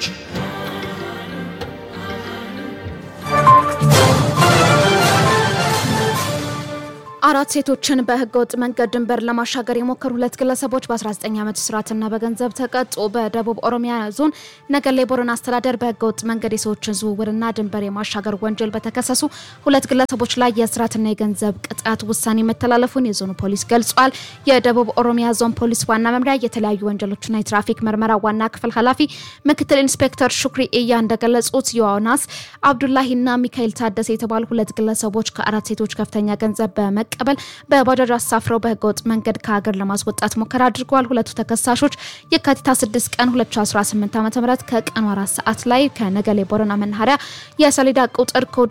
አራት ሴቶችን በህገ ወጥ መንገድ ድንበር ለማሻገር የሞከሩ ሁለት ግለሰቦች በ19 ዓመት እስራትና በገንዘብ ተቀጡ። በደቡብ ኦሮሚያ ዞን ነገሌ ቦረና አስተዳደር በህገ ወጥ መንገድ የሰዎችን ዝውውርና ድንበር የማሻገር ወንጀል በተከሰሱ ሁለት ግለሰቦች ላይ የእስራትና የገንዘብ ቅጣት ውሳኔ መተላለፉን የዞኑ ፖሊስ ገልጿል። የደቡብ ኦሮሚያ ዞን ፖሊስ ዋና መምሪያ የተለያዩ ወንጀሎችና የትራፊክ ምርመራ ዋና ክፍል ኃላፊ ምክትል ኢንስፔክተር ሹክሪ እያ እንደገለጹት ዮናስ አብዱላሂና ሚካኤል ታደሰ የተባሉ ሁለት ግለሰቦች ከአራት ሴቶች ከፍተኛ ገንዘብ በመቀ ቀበል በባጃጅ አሳፍረው በህገወጥ መንገድ ከሀገር ለማስወጣት ሙከራ አድርገዋል። ሁለቱ ተከሳሾች የካቲት 6 ቀን 2018 ዓ ም ከቀኑ አራት ሰዓት ላይ ከነገሌ ቦረና መናኸሪያ የሰሌዳ ቁጥር ኮድ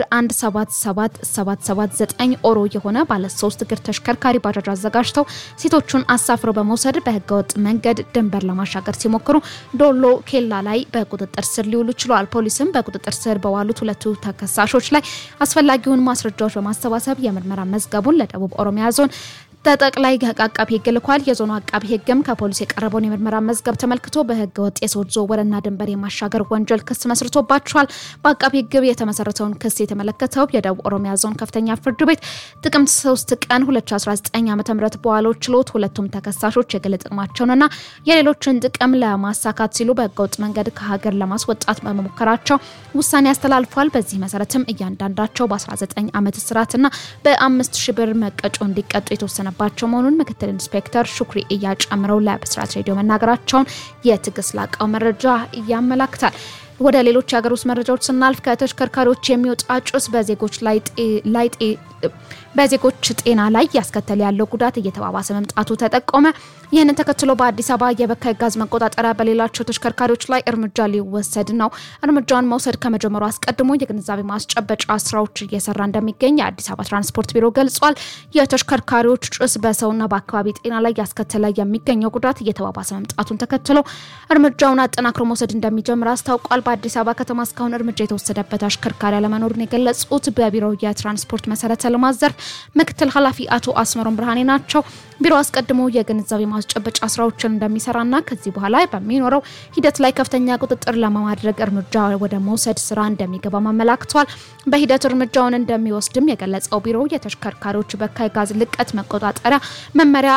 177779 ኦሮ የሆነ ባለ ሶስት እግር ተሽከርካሪ ባጃጅ አዘጋጅተው ሴቶቹን አሳፍረው በመውሰድ በህገወጥ መንገድ ድንበር ለማሻገር ሲሞክሩ ዶሎ ኬላ ላይ በቁጥጥር ስር ሊውሉ ችለዋል። ፖሊስም በቁጥጥር ስር በዋሉት ሁለቱ ተከሳሾች ላይ አስፈላጊውን ማስረጃዎች በማሰባሰብ የምርመራ መዝገቡን ደቡብ ኦሮሚያ ዞን ተጠቅላይ አቃቢ ህግ ልኳል። የዞኑ አቃቢ ህግም ከፖሊስ የቀረበውን የምርመራ መዝገብ ተመልክቶ በህገ ወጥ የሰዎች ዝውውርና ድንበር የማሻገር ወንጀል ክስ መስርቶባቸዋል። በአቃቢ ህግ የተመሰረተውን ክስ የተመለከተው የደቡብ ኦሮሚያ ዞን ከፍተኛ ፍርድ ቤት ጥቅምት 3 ቀን 2019 ዓ ም በዋለው ችሎት ሁለቱም ተከሳሾች የግል ጥቅማቸውንና የሌሎችን ጥቅም ለማሳካት ሲሉ በህገ ወጥ መንገድ ከሀገር ለማስወጣት በመሞከራቸው ውሳኔ ያስተላልፏል። በዚህ መሰረትም እያንዳንዳቸው በ19 ዓመት እስራትና በአምስት ሺ ብር መቀጮ እንዲቀጡ የተወሰነ ባቸው መሆኑን ምክትል ኢንስፔክተር ሹክሪ እያ ጨምረው ለብስራት ሬዲዮ መናገራቸውን የትዕግስት ላቀው መረጃ ያመላክታል። ወደ ሌሎች የሀገር ውስጥ መረጃዎች ስናልፍ ከተሽከርካሪዎች የሚወጣ ጭስ በዜጎች ላይ በዜጎች ጤና ላይ ያስከተለ ያለው ጉዳት እየተባባሰ መምጣቱ ተጠቆመ። ይህንን ተከትሎ በአዲስ አበባ የበካይ ጋዝ መቆጣጠሪያ በሌላቸው ተሽከርካሪዎች ላይ እርምጃ ሊወሰድ ነው። እርምጃውን መውሰድ ከመጀመሩ አስቀድሞ የግንዛቤ ማስጨበጫ ስራዎች እየሰራ እንደሚገኝ የአዲስ አበባ ትራንስፖርት ቢሮ ገልጿል። የተሽከርካሪዎች ጭስ በሰውና በአካባቢ ጤና ላይ ያስከተለ የሚገኘው ጉዳት እየተባባሰ መምጣቱን ተከትሎ እርምጃውን አጠናክሮ መውሰድ እንደሚጀምር አስታውቋል። በአዲስ አበባ ከተማ እስካሁን እርምጃ የተወሰደበት አሽከርካሪ አለመኖሩን የገለጹት በቢሮው የትራንስፖርት መሰረተ ልማት ዘርፍ ምክትል ኃላፊ አቶ አስመሮም ብርሃኔ ናቸው። ቢሮ አስቀድሞ የግንዛቤ ማስጨበጫ ስራዎችን እንደሚሰራና ከዚህ በኋላ በሚኖረው ሂደት ላይ ከፍተኛ ቁጥጥር ለማድረግ እርምጃ ወደ መውሰድ ስራ እንደሚገባ አመላክቷል። በሂደት እርምጃውን እንደሚወስድም የገለጸው ቢሮ የተሽከርካሪዎች በካይ ጋዝ ልቀት መቆጣጠሪያ መመሪያ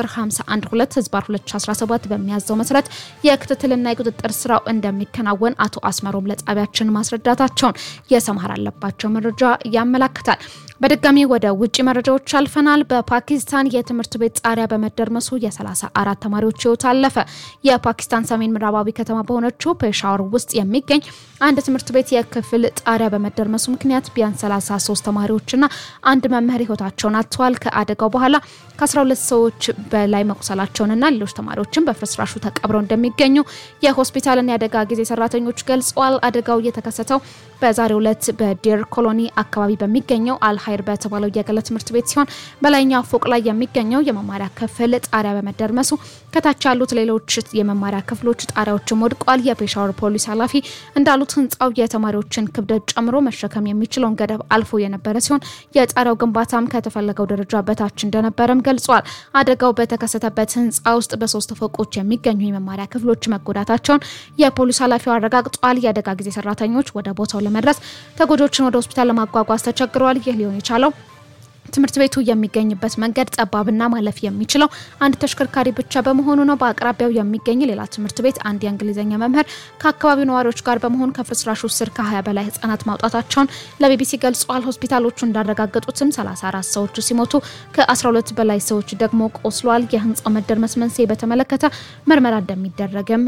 1051 ህዝባር 2017 በሚያዘው መሰረት የክትትልና የቁጥጥር ስራው እንደሚከናወን አቶ አስመሮም ለጣቢያችን ማስረዳታቸውን የሰምሃር አለባቸው መረጃ ያመላክታል። በድጋሚ ወደ ውጭ መረጃዎች አልፈናል። በፓኪስታን የትምህርት ቤት ጣሪያ በመደርመሱ የ34 ተማሪዎች ህይወት አለፈ። የፓኪስታን ሰሜን ምዕራባዊ ከተማ በሆነችው ፔሻወር ውስጥ የሚገኝ አንድ ትምህርት ቤት የክፍል ጣሪያ በመደርመሱ ምክንያት ቢያንስ 33 ተማሪዎችና አንድ መምህር ህይወታቸውን አጥተዋል። ከአደጋው በኋላ ከ12 ሰዎች በላይ መቁሰላቸውንና ሌሎች ተማሪዎችን በፍርስራሹ ተቀብረው እንደሚገኙ የሆስፒታልና የአደጋ ጊዜ ሰራተኞች ገልጸዋል። አደጋው የተከሰተው በዛሬው ዕለት በዴር ኮሎኒ አካባቢ በሚገኘው አልሀይር በተባለው የግል ትምህርት ቤት ሲሆን በላይኛው ፎቅ ላይ የሚገኘው የመማሪያ ክፍል ጣሪያ በመደርመሱ ከታች ያሉት ሌሎች የመማሪያ ክፍሎች ጣሪያዎችም ወድቋል። የፔሻወር ፖሊስ ኃላፊ እንዳሉት ህንፃው የተማሪዎችን ክብደት ጨምሮ መሸከም የሚችለውን ገደብ አልፎ የነበረ ሲሆን የጣሪያው ግንባታም ከተፈለገው ደረጃ በታች እንደነበረም ገልጿል። አደጋው በተከሰተበት ህንፃ ውስጥ በሶስት ፎቆች የሚገኙ የመማሪያ ክፍሎች መጎዳታቸውን የፖሊስ ኃላፊው አረጋግጧል። የአደጋ ጊዜ ሰራተኞች ወደ ቦታው ለመድረስ ተጎጆችን ወደ ሆስፒታል ለማጓጓዝ ተቸግረዋል። ይህ ሊሆን የቻለው ትምህርት ቤቱ የሚገኝበት መንገድ ጠባብና ማለፍ የሚችለው አንድ ተሽከርካሪ ብቻ በመሆኑ ነው። በአቅራቢያው የሚገኝ ሌላ ትምህርት ቤት አንድ የእንግሊዝኛ መምህር ከአካባቢው ነዋሪዎች ጋር በመሆን ከፍርስራሹ ስር ከ20 በላይ ህጻናት ማውጣታቸውን ለቢቢሲ ገልጸዋል። ሆስፒታሎቹ እንዳረጋገጡትም 34 ሰዎች ሲሞቱ ከ12 በላይ ሰዎች ደግሞ ቆስሏል። የህንፃው መደርመስ መንስኤ በተመለከተ ምርመራ እንደሚደረግም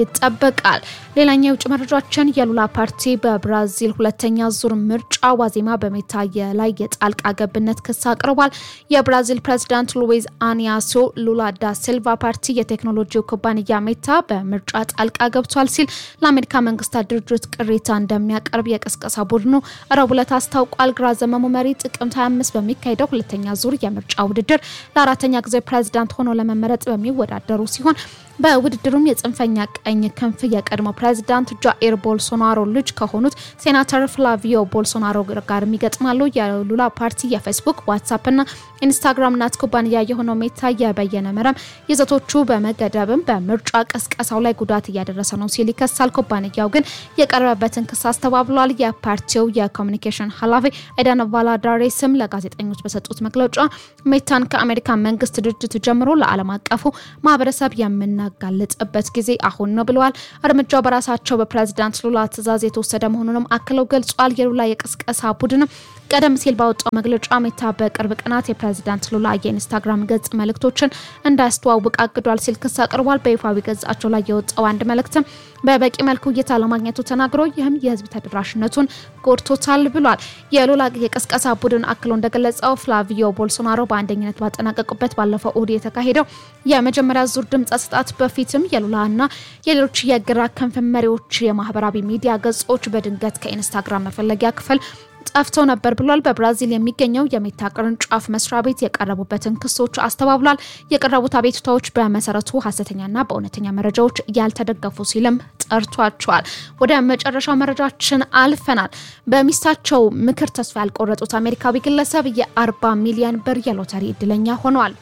ይጠበቃል። ሌላኛው የውጭ መረጃችን የሉላ ፓርቲ በብራዚል ሁለተኛ ዙር ምርጫ ዋዜማ በሜታ ላይ የጣልቃ ገብነት ክስ አቅርቧል። የብራዚል ፕሬዚዳንት ሉዊዝ አኒያሶ ሉላ ዳ ሲልቫ ፓርቲ የቴክኖሎጂው ኩባንያ ሜታ በምርጫ ጣልቃ ገብቷል ሲል ለአሜሪካ መንግስታት ድርጅት ቅሬታ እንደሚያቀርብ የቅስቀሳ ቡድኑ ረቡዕ ዕለት አስታውቋል። ግራ ዘመሙ መሪ ጥቅምት 25 በሚካሄደው ሁለተኛ ዙር የምርጫ ውድድር ለአራተኛ ጊዜ ፕሬዚዳንት ሆኖ ለመመረጥ በሚወዳደሩ ሲሆን በውድድሩም የጽንፈኛ ቀኝ ክንፍ የቀድሞ ፕሬዚዳንት ጃኤር ቦልሶናሮ ልጅ ከሆኑት ሴናተር ፍላቪዮ ቦልሶናሮ ጋር ይገጥማሉ። የሉላ ፓርቲ የፌስቡክ ዋትሳፕ እና ኢንስታግራም ናት ኩባንያ የሆነው ሜታ የበየነ መረብ ይዘቶቹ በመገደብም በምርጫ ቀስቀሳው ላይ ጉዳት እያደረሰ ነው ሲል ይከሳል። ኩባንያው ግን የቀረበበትን ክስ አስተባብሏል። የፓርቲው የኮሚኒኬሽን ኃላፊ ኤዳን ቫላዳሬ ስም ለጋዜጠኞች በሰጡት መግለጫ ሜታን ከአሜሪካ መንግስት ድርጅት ጀምሮ ለዓለም አቀፉ ማህበረሰብ የምናጋልጥበት ጊዜ አሁን ነው ብለዋል። እርምጃው በራሳቸው በፕሬዚዳንት ሉላ ትዕዛዝ የተወሰደ መሆኑንም አክለው ገልጿል። የሉላ የቅስቀሳ ቡድንም ቀደም ሲል ባወጣው መግለጫ ሜታ በቅርብ ቀናት የፕሬዚዳንት ሉላ የኢንስታግራም ገጽ መልእክቶችን እንዳያስተዋውቅ አግዷል ሲል ክስ አቅርቧል። በይፋዊ ገጻቸው ላይ የወጣው አንድ መልእክትም በበቂ መልኩ እይታ ለማግኘቱ ተናግሮ ይህም የህዝብ ተደራሽነቱን ጎድቶታል ብሏል። የሉላ የቅስቀሳ ቡድን አክሎ እንደገለጸው ፍላቪዮ ቦልሶናሮ በአንደኝነት ባጠናቀቁበት ባለፈው እሁድ የተካሄደው የመጀመሪያ ዙር ድምፅ አሰጣጥ በፊትም የሉላና የሌሎች የግራ ክንፍ መሪዎች የማህበራዊ ሚዲያ ገጾች በድንገት ከኢንስታግራም መፈለጊያ ክፍል ጠፍተው ነበር ብሏል። በብራዚል የሚገኘው የሜታ ቅርንጫፍ መስሪያ ቤት የቀረቡበትን ክሶች አስተባብሏል። የቀረቡት አቤቱታዎች በመሰረቱ ሀሰተኛና በእውነተኛ መረጃዎች ያልተደገፉ ሲልም ጠርቷቸዋል። ወደ መጨረሻው መረጃችን አልፈናል። በሚስታቸው ምክር ተስፋ ያልቆረጡት አሜሪካዊ ግለሰብ የአርባ ሚሊዮን ብር የሎተሪ እድለኛ ሆነዋል።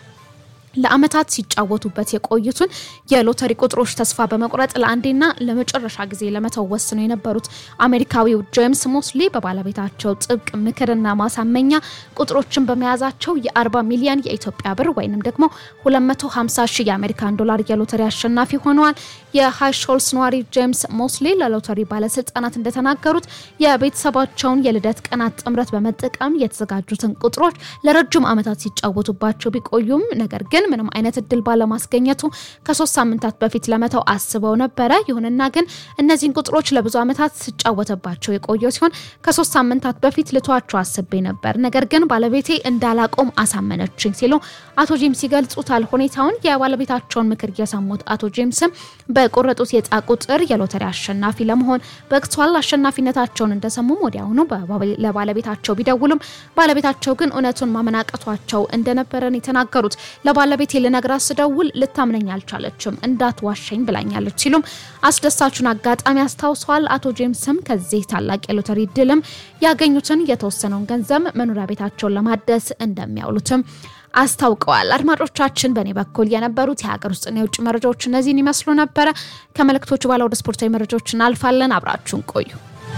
ለአመታት ሲጫወቱበት የቆዩትን የሎተሪ ቁጥሮች ተስፋ በመቁረጥ ለአንዴና ለመጨረሻ ጊዜ ለመተው ወስነው የነበሩት አሜሪካዊው ጄምስ ሞስሊ በባለቤታቸው ጥብቅ ምክርና ማሳመኛ ቁጥሮችን በመያዛቸው የ40 ሚሊዮን የኢትዮጵያ ብር ወይንም ደግሞ 250 ሺህ የአሜሪካን ዶላር የሎተሪ አሸናፊ ሆነዋል። የሃይሾልስ ነዋሪ ጄምስ ሞስሊ ለሎተሪ ባለስልጣናት እንደተናገሩት የቤተሰባቸውን የልደት ቀናት ጥምረት በመጠቀም የተዘጋጁትን ቁጥሮች ለረጅም ዓመታት ሲጫወቱባቸው ቢቆዩም ነገር ግን ምንም አይነት እድል ባለማስገኘቱ ከሶስት ሳምንታት በፊት ለመተው አስበው ነበረ። ይሁንና ግን እነዚህን ቁጥሮች ለብዙ ዓመታት ሲጫወተባቸው የቆየው ሲሆን ከሶስት ሳምንታት በፊት ልተዋቸው አስቤ ነበር፣ ነገር ግን ባለቤቴ እንዳላቆም አሳመነችኝ ሲሉ አቶ ጄምስ ይገልጹታል ሁኔታውን። የባለቤታቸውን ምክር የሰሙት አቶ ጄምስም በቆረጡት የዕጣ ቁጥር የሎተሪ አሸናፊ ለመሆን በቅቷል። አሸናፊነታቸውን እንደሰሙም ወዲያውኑ ለባለቤታቸው ቢደውሉም ባለቤታቸው ግን እውነቱን ማመናቀቷቸው እንደነበረን የተናገሩት ለባለቤቴ ልነግራት ስደውል ልታምነኝ አልቻለችም፣ እንዳትዋሸኝ ብላኛለች ሲሉም አስደሳቹን አጋጣሚ አስታውሰዋል። አቶ ጄምስም ከዚህ ታላቅ የሎተሪ ድልም ያገኙትን የተወሰነውን ገንዘብ መኖሪያ ቤታቸውን ለማደስ እንደሚያውሉትም አስታውቀዋል። አድማጮቻችን፣ በእኔ በኩል የነበሩት የሀገር ውስጥና የውጭ መረጃዎች እነዚህን ይመስሉ ነበረ። ከመልእክቶቹ በኋላ ወደ ስፖርታዊ መረጃዎች እናልፋለን። አብራችሁን ቆዩ።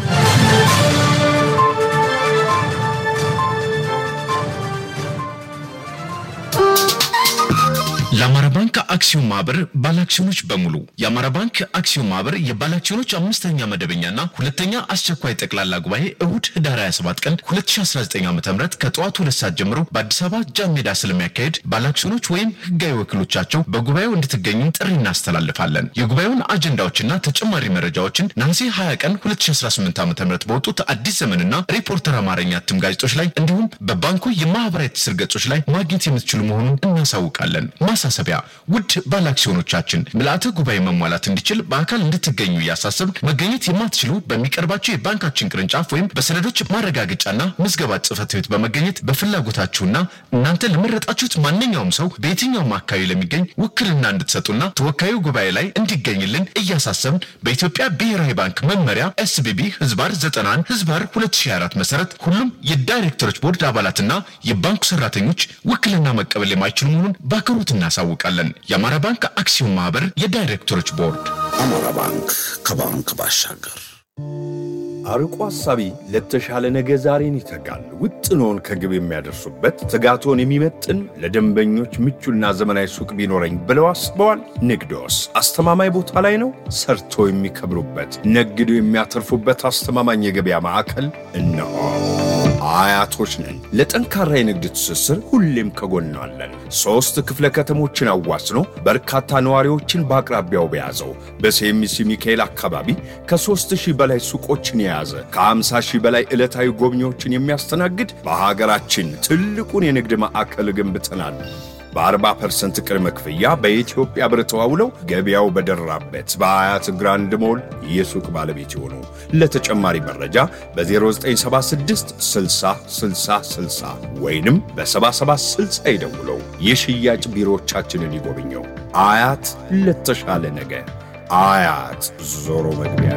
የአማራ ባንክ አክሲዮን ማህበር ባለአክሲዮኖች በሙሉ የአማራ ባንክ አክሲዮን ማህበር የባለአክሲዮኖች አምስተኛ መደበኛና ሁለተኛ አስቸኳይ ጠቅላላ ጉባኤ እሁድ ህዳር 27 ቀን 2019 ዓ ም ከጠዋቱ ሁለት ሰዓት ጀምሮ በአዲስ አበባ ጃን ሜዳ ስለሚያካሄድ ባለአክሲዮኖች ወይም ህጋዊ ወኪሎቻቸው በጉባኤው እንድትገኙ ጥሪ እናስተላልፋለን። የጉባኤውን አጀንዳዎችና ተጨማሪ መረጃዎችን ነሐሴ 20 ቀን 2018 ዓ ም በወጡት አዲስ ዘመንና ሪፖርተር አማርኛ እትም ጋዜጦች ላይ እንዲሁም በባንኩ የማህበራዊ ትስስር ገጾች ላይ ማግኘት የምትችሉ መሆኑን እናሳውቃለን። ማሳሰቢያ ውድ ባለአክሲዮኖቻችን ምልአተ ጉባኤ መሟላት እንዲችል በአካል እንድትገኙ እያሳሰብን መገኘት የማትችሉ በሚቀርባቸው የባንካችን ቅርንጫፍ ወይም በሰነዶች ማረጋገጫና ምዝገባ ጽህፈት ቤት በመገኘት በፍላጎታችሁና እናንተ ለመረጣችሁት ማንኛውም ሰው በየትኛውም አካባቢ ለሚገኝ ውክልና እንድትሰጡና ተወካዩ ጉባኤ ላይ እንዲገኝልን እያሳሰብን በኢትዮጵያ ብሔራዊ ባንክ መመሪያ ኤስቢቢ ህዝባር 91 ህዝባር 2024 መሰረት ሁሉም የዳይሬክተሮች ቦርድ አባላትና የባንኩ ሰራተኞች ውክልና መቀበል የማይችሉ መሆኑን በአክብሮት እናሳውቃለን። የአማራ ባንክ አክሲዮን ማህበር የዳይሬክተሮች ቦርድ። አማራ ባንክ ከባንክ ባሻገር አርቆ ሐሳቢ ለተሻለ ነገ ዛሬን ይተጋል። ውጥኖን ከግብ የሚያደርሱበት ትጋቶን የሚመጥን ለደንበኞች ምቹና ዘመናዊ ሱቅ ቢኖረኝ ብለው አስበዋል። ንግዶስ አስተማማኝ ቦታ ላይ ነው። ሰርቶ የሚከብሩበት ነግዶ የሚያተርፉበት አስተማማኝ የገበያ ማዕከል እነሆ። አያቶች ነን። ለጠንካራ የንግድ ትስስር ሁሌም ከጎናለን። ሦስት ክፍለ ከተሞችን አዋስኖ በርካታ ነዋሪዎችን በአቅራቢያው በያዘው በሴሚሲ ሚካኤል አካባቢ ከሦስት ሺህ በላይ ሱቆችን የያዘ ከ50 ሺህ በላይ ዕለታዊ ጎብኚዎችን የሚያስተናግድ በሀገራችን ትልቁን የንግድ ማዕከል ገንብተናል። በ40 ፐርሰንት ቅድመ ክፍያ በኢትዮጵያ ብር ተዋውለው ገበያው በደራበት በአያት ግራንድ ሞል የሱቅ ባለቤት የሆኑ ለተጨማሪ መረጃ በ0976 60 60 60 ወይንም በ7760 ይደውለው። የሽያጭ ቢሮዎቻችንን ይጎብኘው። አያት ለተሻለ ነገ። አያት ዞሮ መግቢያ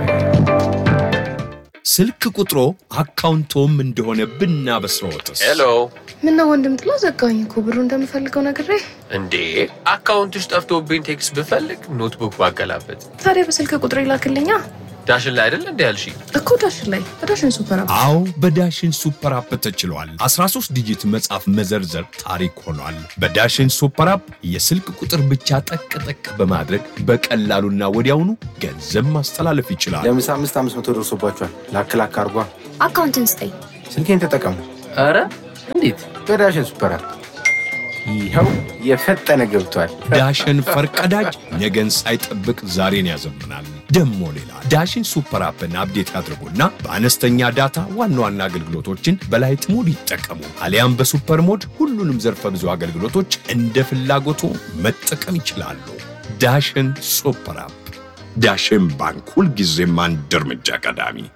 ስልክ ቁጥሮ አካውንቶም እንደሆነ ብናበስረዎትስ? ሄሎ ምነው ወንድም ጥላ ዘጋኝ እኮ ብሩ እንደምፈልገው ነግሬ። እንዴ አካውንትሽ ጠፍቶብኝ ቴክስት ብፈልግ ኖትቡክ ባገላበት ታዲያ በስልክ ቁጥር ይላክልኛ ዳሽን ላይ አይደል እንዲ ያልሽ እኮ ዳሽን ላይ በዳሽን ሱፐር አፕ። አዎ በዳሽን ሱፐር አፕ ተችሏል። 13 ዲጂት መጻፍ መዘርዘር ታሪክ ሆኗል። በዳሽን ሱፐር አፕ የስልክ ቁጥር ብቻ ጠቅ ጠቅ በማድረግ በቀላሉና ወዲያውኑ ገንዘብ ማስተላለፍ ይችላል። ለምሳ አምስት አምስት መቶ ደርሶባቸዋል። ላክ ላክ አርጓ። አካውንትን ስጠኝ። ስልኬን ተጠቀሙ። ኧረ እንዴት በዳሽን ሱፐር አፕ ይኸው የፈጠነ ገብቷል። ዳሽን ፈርቀዳጅ ነገን ሳይጠብቅ ዛሬን ያዘምናል። ደሞ ሌላ ዳሽን ሱፐር አፕን አፕዴት ያድርጉና በአነስተኛ ዳታ ዋና ዋና አገልግሎቶችን በላይት ሞድ ይጠቀሙ። አሊያም በሱፐር ሞድ ሁሉንም ዘርፈ ብዙ አገልግሎቶች እንደ ፍላጎቱ መጠቀም ይችላሉ። ዳሽን ሱፐር አፕ። ዳሽን ባንክ ሁልጊዜም አንድ እርምጃ ቀዳሚ